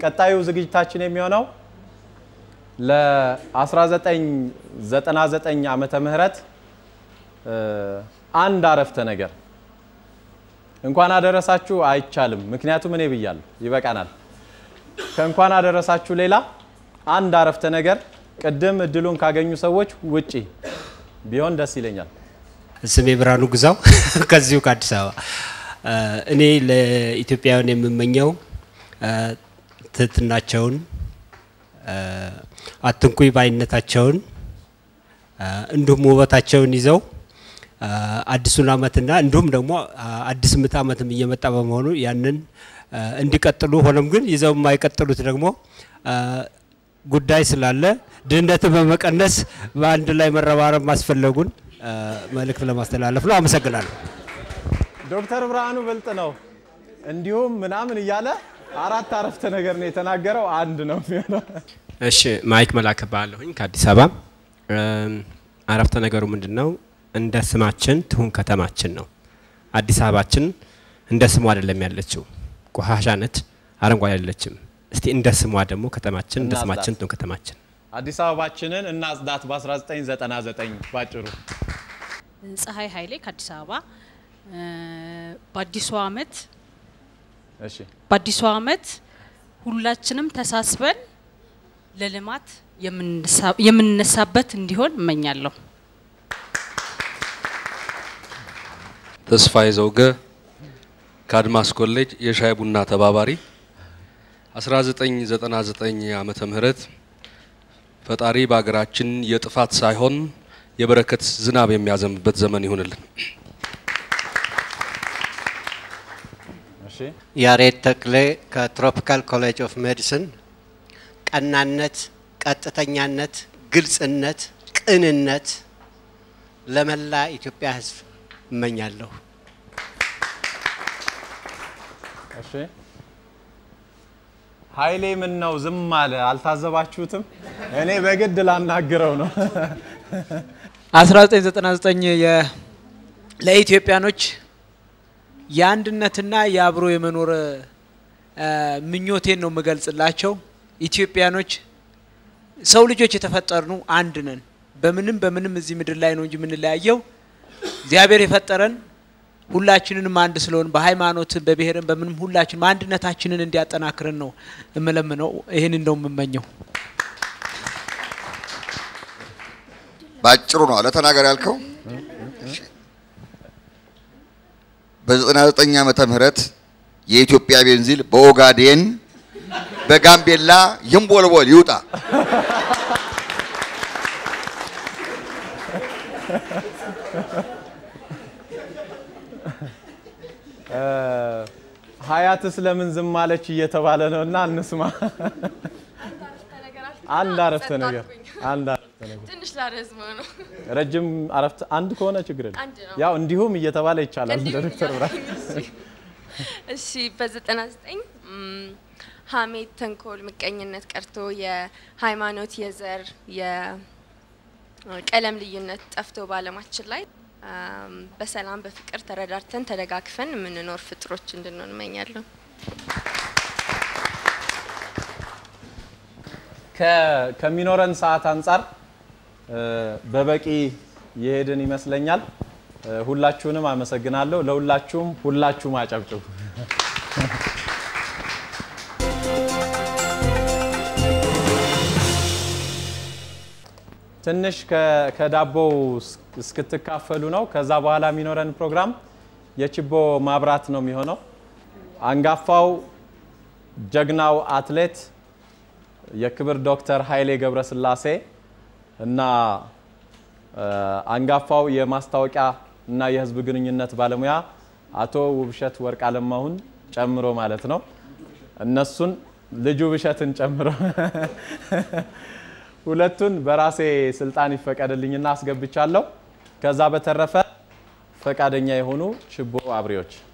ቀጣዩ ዝግጅታችን የሚሆነው ለ1999 ዓመተ ምህረት አንድ አረፍተ ነገር እንኳን አደረሳችሁ አይቻልም፣ ምክንያቱም እኔ ብያለሁ፣ ይበቃናል። ከእንኳን አደረሳችሁ ሌላ አንድ አረፍተ ነገር ቅድም እድሉን ካገኙ ሰዎች ውጪ ቢሆን ደስ ይለኛል። ስሜ ብርሃኑ ግዛው ከዚሁ ከአዲስ አበባ። እኔ ለኢትዮጵያውያን የምመኘው ትህትናቸውን፣ አትንኩኝ ባይነታቸውን እንዲሁም ውበታቸውን ይዘው አዲሱን ዓመትና እንዲሁም ደግሞ አዲስ ምዕተ ዓመትም እየመጣ በመሆኑ ያንን እንዲቀጥሉ ሆኖም ግን ይዘው የማይቀጥሉት ደግሞ ጉዳይ ስላለ ድህነትን በመቀነስ በአንድ ላይ መረባረብ ማስፈለጉን መልእክት ለማስተላለፍ ነው። አመሰግናለሁ። ዶክተር ብርሃኑ ብልጥ ነው። እንዲሁም ምናምን እያለ አራት አረፍተ ነገር ነው የተናገረው። አንድ ነው የሚሆነው። እሺ ማይክ መላክ እባላለሁኝ ከአዲስ አበባ። አረፍተ ነገሩ ምንድን ነው? እንደ ስማችን ትሁን ከተማችን ነው። አዲስ አበባችን እንደ ስሙ አይደለም ያለችው፣ ቆሻሻ ነች፣ አረንጓዴ አይደለችም። እስቲ እንደ ስሟ ደግሞ ከተማችን እንደ ስማችን ትሁን ከተማችን። አዲስ አበባችንን እናጽዳት በ1999 ባጭሩ። ፀሐይ ኃይሌ ከአዲስ አበባ በአዲሱ አመት እሺ በአዲሱ አመት ሁላችንም ተሳስበን ለልማት የምንነሳበት እንዲሆን እመኛለሁ። ተስፋዬ ዘውገ ከአድማስ ኮሌጅ የሻይ ቡና ተባባሪ 1999 ዓመተ ምህረት ፈጣሪ በሀገራችን የጥፋት ሳይሆን የበረከት ዝናብ የሚያዘንብበት ዘመን ይሁንልን። እሺ ያሬድ ተክሌ ከትሮፒካል ኮሌጅ ኦፍ ሜዲሲን ቀናነት፣ ቀጥተኛነት፣ ግልጽነት፣ ቅንነት ለመላ ኢትዮጵያ ሕዝብ እመኛለሁ። እሺ ኃይሌ ምን ነው ዝም አለ? አልታዘባችሁትም? እኔ በግድ ላናግረው ነው። 1999 የ- ለኢትዮጵያኖች የአንድነትና የአብሮ የመኖር እ፣ ምኞቴን ነው የምገልጽላቸው። ኢትዮጵያኖች ሰው ልጆች የተፈጠርኑ አንድ ነን። በምንም በምንም እዚህ ምድር ላይ ነው እንጂ የምንለያየው እግዚአብሔር የፈጠረን ሁላችንንም አንድ ስለሆን በሃይማኖት በብሔርን በምንም ሁላችንም አንድነታችንን እንዲያጠናክርን ነው የምለምነው። ይህንን ነው የምመኘው። ባጭሩ ነው ለተናገር ያልከው። በ99 ዓመተ ምህረት የኢትዮጵያ ቤንዚል በኦጋዴን በጋምቤላ ይንቦልቦል ይውጣ። ሀያትስ ለምን ዝም አለች እየተባለ ነው እና እንስማ። አንድ አረፍተ ነገር አንድ አረፍተ ነገር ትንሽ ላረዝመው ነው። ረጅም አረፍተ አንድ ከሆነ ችግር የለም። አንድ ነው። ያው እንዲሁም እየተባለ ይቻላል እንደ እንዲሁም ዶክተር ብርሃኑ። እሺ በዘጠና ዘጠኝ ሀሜት፣ ተንኮል፣ ምቀኝነት ቀርቶ የሃይማኖት፣ የዘር፣ የቀለም ልዩነት ጠፍቶ በዓለማችን ላይ አም፣ በሰላም በፍቅር ተረዳርተን ተደጋግፈን የምንኖር ፍጥሮች እንድንሆን እመኛለሁ። ከ- ከሚኖረን ሰዓት አንጻር እ፣ በበቂ የሄድን ይመስለኛል። እ፣ ሁላችሁንም አመሰግናለሁ። ለሁላችሁም ሁላችሁም አጨብጭቡ። ትንሽ ከ- ከዳቦው እስ- እስክትካፈሉ ነው። ከዛ በኋላ የሚኖረን ፕሮግራም የችቦ ማብራት ነው የሚሆነው። አንጋፋው ጀግናው አትሌት የክብር ዶክተር ኃይሌ ገብረስላሴ እና እ፣ አንጋፋው የማስታወቂያ እና የሕዝብ ግንኙነት ባለሙያ አቶ ውብሸት ወርቅ አለማሁን ጨምሮ ማለት ነው። እነሱን ልጁ ውብሸትን ጨምሮ ሁለቱን በራሴ ስልጣን ይፈቀድልኝና አስገብቻለሁ። ከዛ በተረፈ ፈቃደኛ የሆኑ ችቦ አብሪዎች